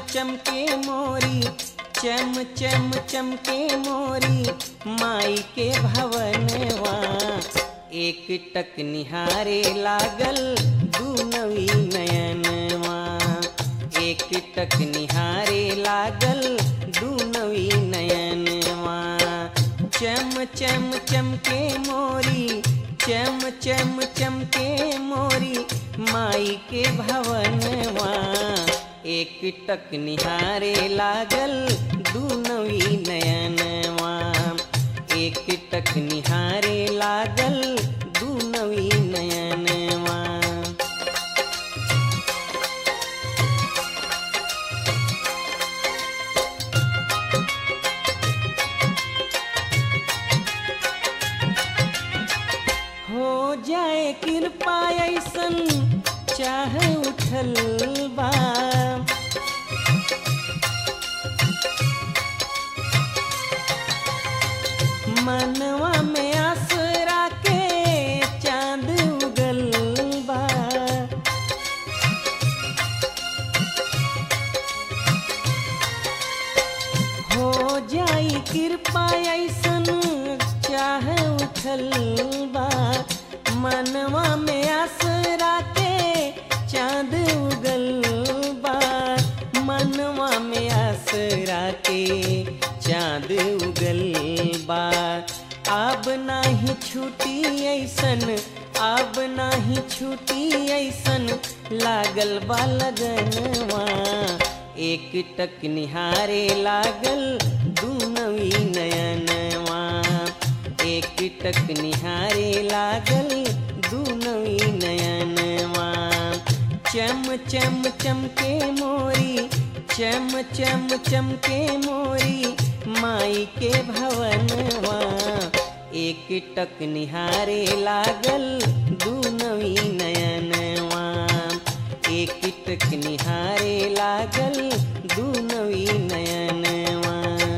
चमके मोरी चम चम चमके मोरी माई के भवनवा एक टक निहारे लागल दूनवी नयनवा एक टक निहारे लागल दूनवी नयनवा चम चम चमके मोरी चम चम चमके मोरी माई के भवनवा एक टक निहारे लागल दूनवी नयनवा एक टक निहारे लागल दूनवी नयनवा हो जाए कृपा ऐसन चाह उठल बा मनवा में आसरा के चांद उगल बा हो जाई कृपा ऐसन चाह उठल बा मनवा में आसरा के चांद उगल बा मनवा में आसरा के चांद उगल बा अब नाही छूटी ऐसन अब नाही छूटी ऐसन लागल बा लगनवा एक टक निहारे लागल दूनवी नयनवा एक टक निहारे लागल दूनवी नयनवा चम चम चमके मोरी चम चम चमके मोरी माई के भवनवा एक टक निहारे लागल दूनवी नयनवा एक टक निहारे लागल दूनवी नयनवा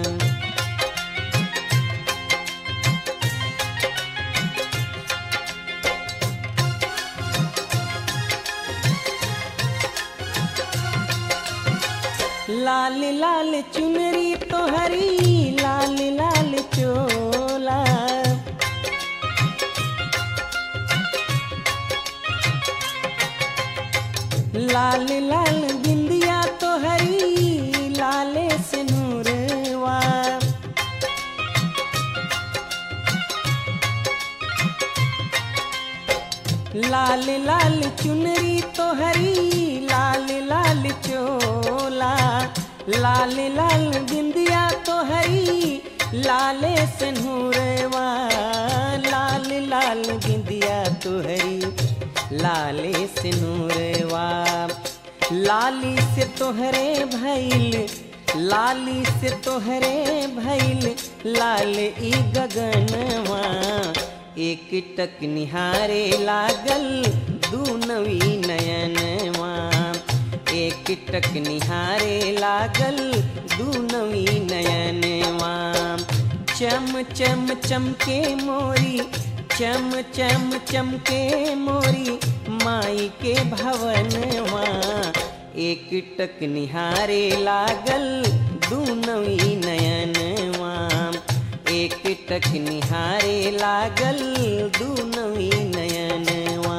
लाल लाल चुनरी तो हरी लाल लाल चोला लाल लाल बिंदिया तो हरी लाले से नूरवा लाल लाल चुनरी तो हरी लाल लाल चोला लाल लाल बिंदिया तो हरी लाले से नूरवा लाल लाल बिंदिया तो हरी लाले से नूरवा लाली से तोहरे भैल लाली से तोहरे भैल लाल ई गगनवा एक टक निहारे लागल दूनवी नयनवा एक टक निहारे लागल दूनवी नयनवा चम चम चमके मोरी चम चम चमके मोरी माई के भवनवा एक टक निहारे लागल दूनवी नयनवा एक टक निहारे लागल दूनवी नयनवा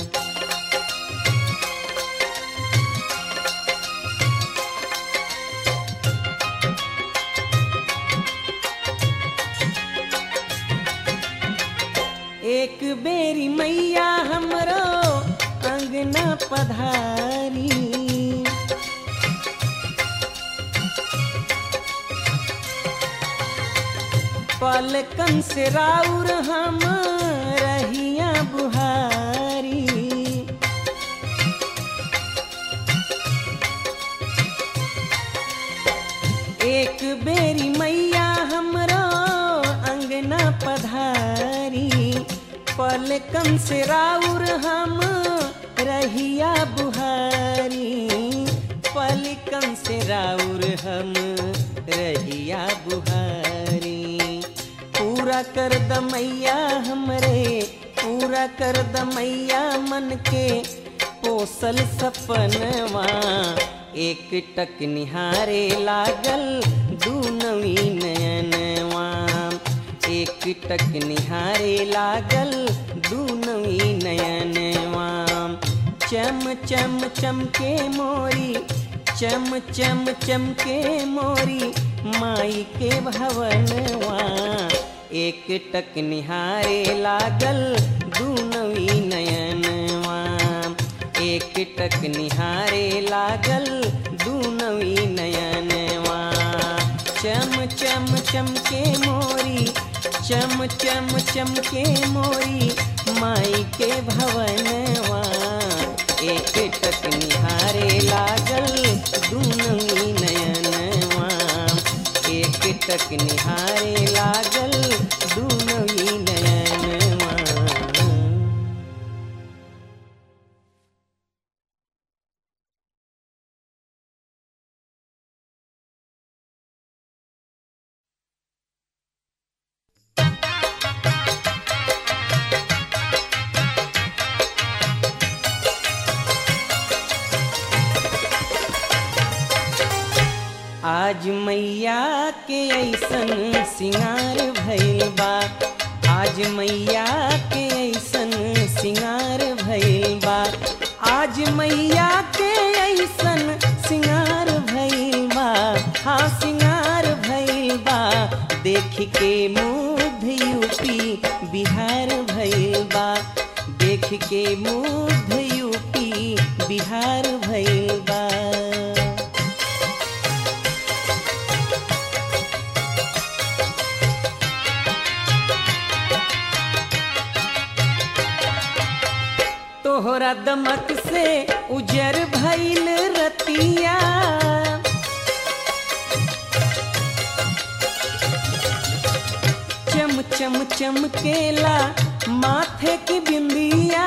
एक बेरी मैया हमरो अंगना पधारी पलकन से राउर हम रहिया बुहारी एक बेरी मैया हमरो अंगना पधारी पलकन से राउर हम रहिया बुहारी पलकन से राउर हम रहिया बुहारी पूरा कर द मैया हमरे पूरा कर द मैया मन के पोसल सपनवा एक टक निहारे लागल दू नवी नयनवा एक टक निहारे लागल दू नवी नयनवा चम चम चमके मोरी चम चम चमके मोरी माई के भवनवा एक टक निहारे लागल दू नवी नयनवा एक टक निहारे लागल दू नवी नयनवा चम चम चमके मोरी चम चम चमके मोरी माई के भवनवा एक टक निहारे लागल दू नवी नयनवा एक टक निहारे लागल दू नवी नयनवा आज मैया के ऐसन सिंगार भइल बा आज मैया के ऐसन सिंगार भइल बा आज मैया के ऐसन सिंगार भइल बा हाँ सिंगार भइल बा देख के मुग्ध यूपी बिहार भइल बा देख के मुग्ध यूपी बिहार भइल बा तोहरा दमक से उजर भइल रतिया चम चम चमकेला माथे की बिंदिया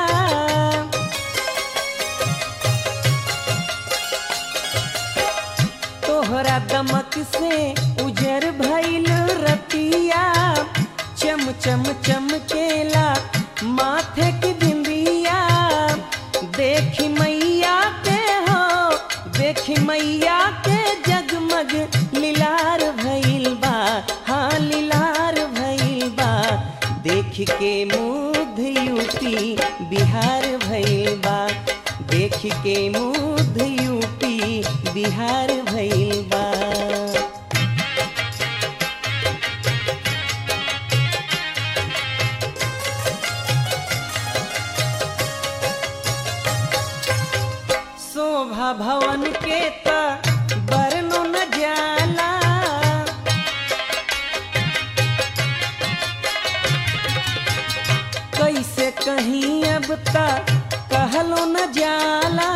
तोहरा दमक से उजर भइल रतिया चम चम चमकेला माथे की बिंदिया देखी मैया के हो देखी मैया के जगमग लीलार भइल बा हाँ लीलार भइल बा देख के मुग्ध यूपी बिहार भइल बा देख के मुग्ध यूपी बिहार भइल बा शोभा भवन के त बरनो न जाला कैसे कहीं अब तक कहलो न जाला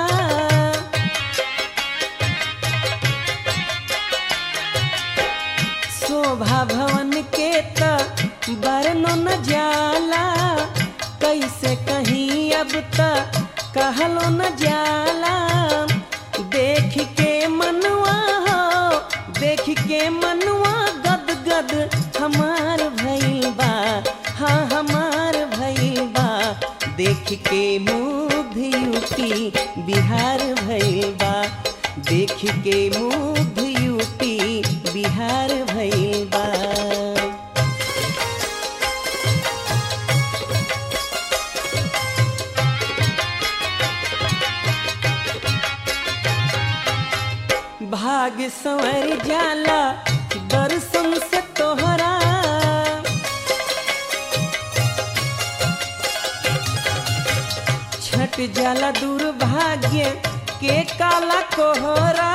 शोभा भवन के त बरनो न जाला कैसे कहीं अब तक कहलो न जाला देख के मनवा हो देख के मनवा गद गद हमार भइल बा हाँ हमार भइल बा देख के मुग्ध यूपी बिहार भइल बा देख के मुग्ध यूपी बिहार भइल बा भाग संवर जाला दर्शन से तोहरा छट जाला दुर्भाग्य के काला कोहरा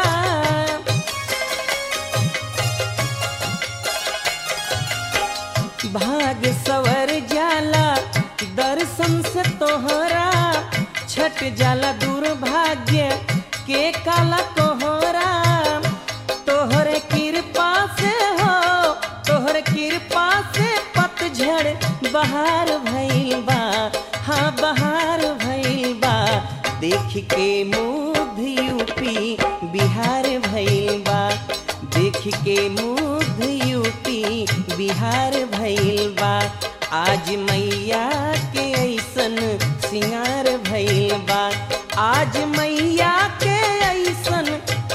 भाग सवर जाला दर्शन से तोहरा छट जाला दुर्भाग्य के काला कोहरा तोहरे कृपा से हो तोहरे कृपा से पतझड़ बहार भइल बा हाँ बहार भइल बा देख के मुग्ध यूपी बिहार भइल बा देख के मुग्ध यूपी बिहार भइल बा आज मैया के ऐसन सिंगार भइल बा आज मैया के ऐसन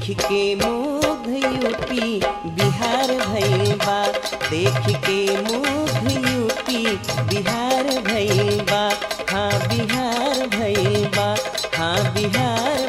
देख के मुग्ध यूपी बिहार भइल बा देख के मुग्ध यूपी बिहार भइल बा हाँ बिहार भइल बा हाँ बिहार